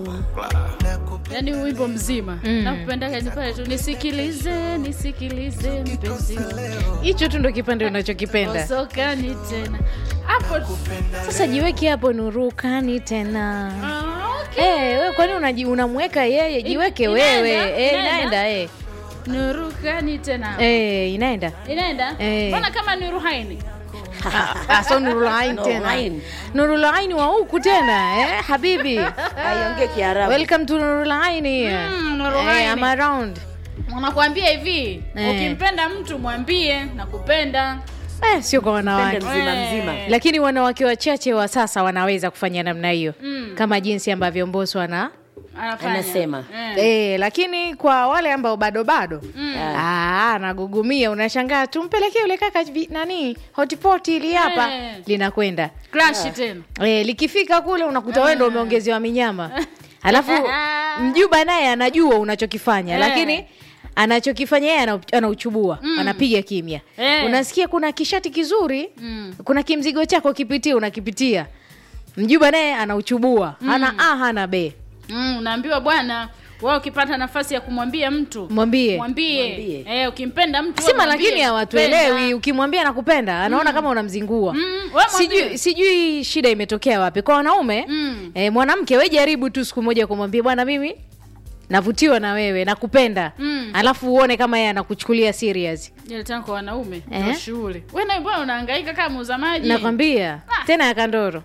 yaani wimbo mzima mm. nakupendaga ni pale tu nisikilize nisikilize mpenzi hicho tu ndo kipande unachokipenda osokani tena hapo tu. sasa jiweki hapo nurukani tena Ah, okay. Eh, we kwani unaji- unamweka yeye jiweke inaenda, wewe Eh, inaenda. inaenda eh. nurukani tena Eh, inaenda inaenda Eh. mbona kama ni ruhaini Ah, so nurulain tena Nurulain. nurulain wa huku tena eh, habibi aiongee kiarabu welcome to nurulain here Mm, Nurulain. Eh, I'm around wanakuambia hivi Eh. ukimpenda mtu mwambie nakupenda eh, sio kwa wanawake Pende mzima Eh. mzima lakini wanawake wachache wa sasa wanaweza kufanya namna hiyo Mm. kama jinsi ambavyo mboso ana anafanya Anasema. eh. eh, lakini kwa wale ambao bado bado Mm. Ah, anagugumia unashangaa tumpelekee yule kaka vi- nani hotipoti ili hapa Eh. linakwenda Crash tena e, likifika kule unakuta wewe ndo umeongezewa minyama alafu mjuba naye anajua unachokifanya Eh. lakini anachokifanya yeye ana- anauchubua anapiga kimya Eh. unasikia kuna kishati kizuri Mm. kuna kimzigo chako kipitia unakipitia mjuba naye anauchubua hana a hana be mm, unaambiwa bwana wewe ukipata nafasi ya kumwambia mtu mwambie mwambie Mwambie. eh, ukimpenda mtu wewe sima mwambie, lakini hawatuelewi ukimwambia nakupenda anaona kama unamzingua Mm, wewe mwambie. sijui, sijui shida imetokea wapi kwa wanaume Mm. eh, mwanamke we jaribu tu siku moja kumwambia bwana mimi navutiwa na wewe nakupenda Mm. alafu uone kama yeye anakuchukulia serious Ile tena kwa wanaume Eh? ndio shughuli wewe naye bwana unahangaika kama muuza maji nakwambia tena ya kandoro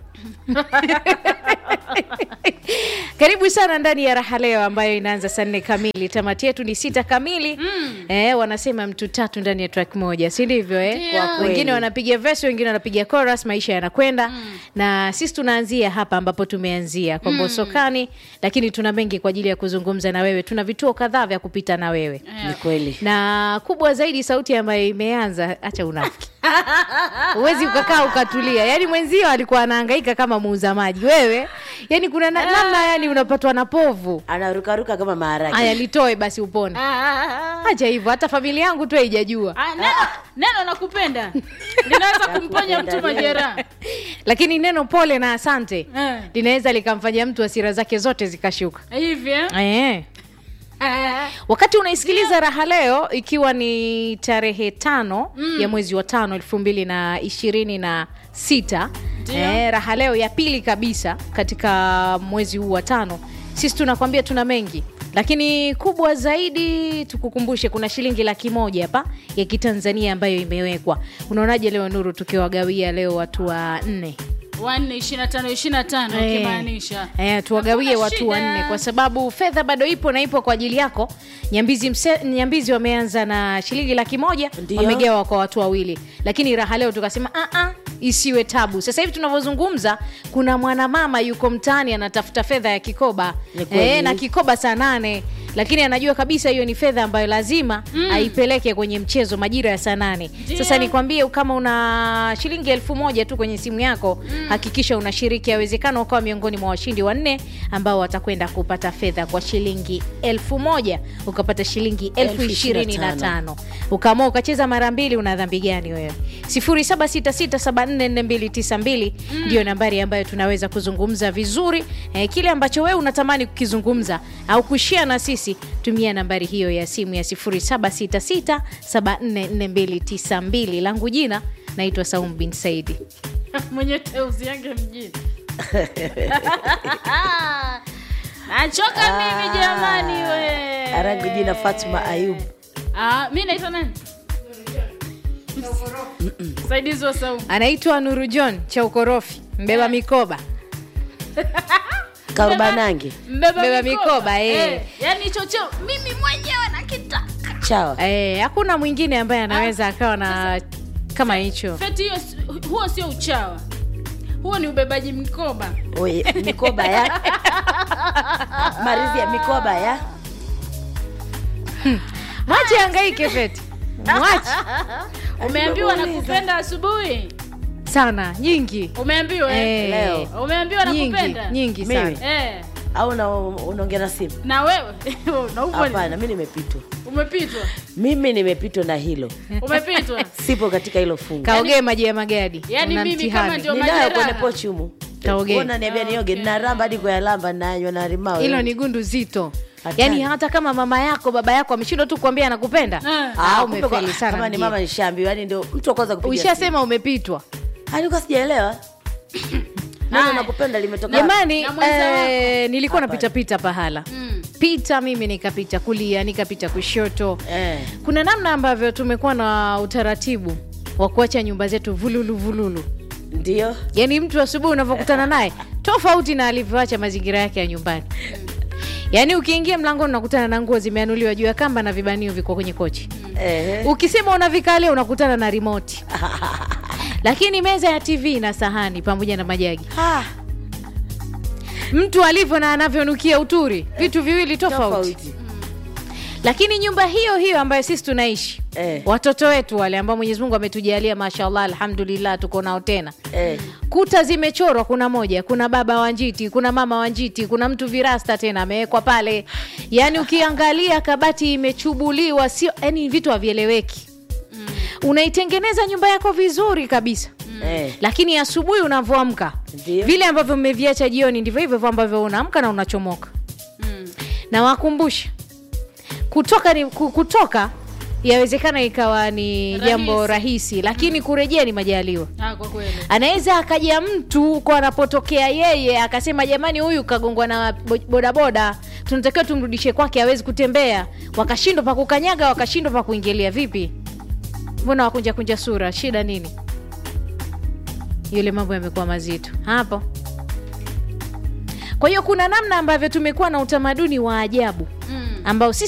karibu sana ndani ya raha leo ambayo inaanza saa nne kamili tamati yetu ni sita kamili Mm. eh, wanasema mtu tatu ndani ya track moja si ndivyo eh? Ndio. Kwa kweli. wengine wanapiga verse wengine wanapiga chorus maisha yanakwenda na sisi tunaanzia hapa ambapo tumeanzia kwa mbosokani lakini tuna mengi kwa ajili ya kuzungumza na wewe tuna vituo kadhaa vya kupita na wewe ni kweli na kubwa zaidi sauti ambayo imeanza acha unafiki huwezi ukakaa ukatulia yaani mwenzio alikuwa anahangaika kama muuza maji wewe yani kuna na, namna yani unapatwa na povu anarukaruka kama maharage haya litoe basi upone Ah, ah, ah. acha hivyo hata familia yangu tu haijajua Ah, neno, neno nakupenda linaweza kumponya mtu majeraha lakini neno pole na asante Eh. linaweza likamfanya mtu hasira zake zote zikashuka hivi eh? eh. Ah, wakati unaisikiliza raha leo ikiwa ni tarehe tano mm. ya mwezi wa tano elfu mbili na ishirini na sita Ndio. eh, raha leo ya pili kabisa katika mwezi huu wa tano sisi tunakwambia tuna mengi lakini kubwa zaidi tukukumbushe kuna shilingi laki moja hapa ya kitanzania ambayo imewekwa unaonaje leo nuru tukiwagawia leo watu wa nne wanne ishirini na tano ishirini na tano Eh. ukimaanisha Eh, tuwagawie Hakuna watu shida. wanne kwa sababu fedha bado ipo na ipo kwa ajili yako nyambizi, mse, nyambizi wameanza na shilingi laki moja Ndio. wamegawa kwa watu wawili lakini raha leo tukasema "Ah, ah, isiwe tabu sasa hivi tunavyozungumza kuna mwanamama yuko mtaani anatafuta fedha ya kikoba Ni kweli. eh, na kikoba saa nane lakini anajua kabisa hiyo ni fedha ambayo lazima mm. aipeleke kwenye mchezo majira ya saa nane Ndio. sasa nikwambie kama una shilingi elfu moja tu kwenye simu yako mm. hakikisha unashiriki awezekana ukawa miongoni mwa washindi wanne ambao watakwenda kupata fedha kwa shilingi elfu moja ukapata shilingi elfu Elfu ishirini ishirini na na tano ukaamua ukacheza mara mbili una dhambi gani wewe 0766744292 ndio nambari ambayo tunaweza kuzungumza vizuri eh, kile ambacho wewe unatamani kukizungumza au kushia na sisi tumia nambari hiyo ya simu ya 0766744292 langu jina naitwa saum bin saidi mwenye teuzi yange mjini nachoka mimi jamani we arangu jina fatma ayub ah, mi naitwa nani saidizi wa saumu anaitwa nuru john cha ukorofi mbeba mikoba karubanange mbeba, Mbeba mikoba, eh. yani chocho mimi mwenyewe nakitaka chawa Eh, hakuna mwingine ambaye anaweza akawa na kama hicho feti hiyo si- huo sio uchawa huo ni ubebaji mikoba Oye, mikoba ya marizi ya mikoba ya mwache angaike feti mwache umeambiwa Nimekuuliza. nakupenda asubuhi sana nyingi umeambiwa eh? Eh, leo. umeambiwa nyingi nakupenda nyingi Mimi? sana eh. au na unaongea na simu na wewe na upo hapana mi nimepitwa umepitwa mimi nimepitwa na hilo umepitwa sipo katika hilo fungu kaogee maji ya magadi yani Una mimi mtihani. kama ndio ninayo kwenye majeraha pochi humu Kaogee. niambia nioge ninaramba hadi kuyalamba nanywa na limao hilo ni gundu zito Hatari. yaani hata kama mama yako baba yako ameshindwa tu kuambia anakupenda Ah. ah, kumbe kwa- umefeli sana kama ni mjini. mama nishaambiwa yani ndio mtu wa kwanza kupiga ushasema umepitwa simu. alikuwa sijaelewa neno Haya. nakupenda limetoka jamani Na mwenza eh, nilikuwa Hapa. napitapita pahala Mm. pita mimi nikapita kulia nikapita kushoto eh. kuna namna ambavyo tumekuwa na utaratibu wa kuacha nyumba zetu vululu vululu ndio yaani mtu asubuhi unavyokutana naye tofauti na alivyoacha mazingira yake ya nyumbani yaani ukiingia mlangoni unakutana na nguo zimeanuliwa juu ya kamba na vibanio viko kwenye kochi eh. ukisema unavikalia unakutana na rimoti lakini meza ya tv na sahani pamoja na majagi Ah, mtu alivyo na anavyonukia uturi vitu viwili tofauti tofauti lakini nyumba hiyo hiyo ambayo sisi tunaishi Eh. watoto wetu wale ambao mwenyezi mungu ametujalia mashallah alhamdulillah tuko nao tena eh. kuta zimechorwa kuna moja kuna baba wa njiti kuna mama wa njiti kuna mtu virasta tena amewekwa pale yaani ukiangalia kabati imechubuliwa sio yani vitu havieleweki unaitengeneza nyumba yako vizuri kabisa Eh. lakini asubuhi unavyoamka Ndio. vile ambavyo mmeviacha jioni ndivyo hivyo hivyo ambavyo unaamka na unachomoka Mm. na wakumbusha kutoka ni, ku- kutoka yawezekana ikawa ni Rahisi. jambo rahisi lakini kurejea ni majaliwa Ah, kwa kweli anaweza akaja mtu kwa anapotokea yeye akasema jamani huyu kagongwa na bo- bodaboda tunatakiwa tumrudishe kwake awezi kutembea wakashindwa pa kukanyaga wakashindwa pa kuingilia vipi mbona wakunja kunja sura shida nini yule mambo yamekuwa mazito hapo kwa hiyo kuna namna ambavyo tumekuwa na utamaduni wa ajabu Mm. ambao sisi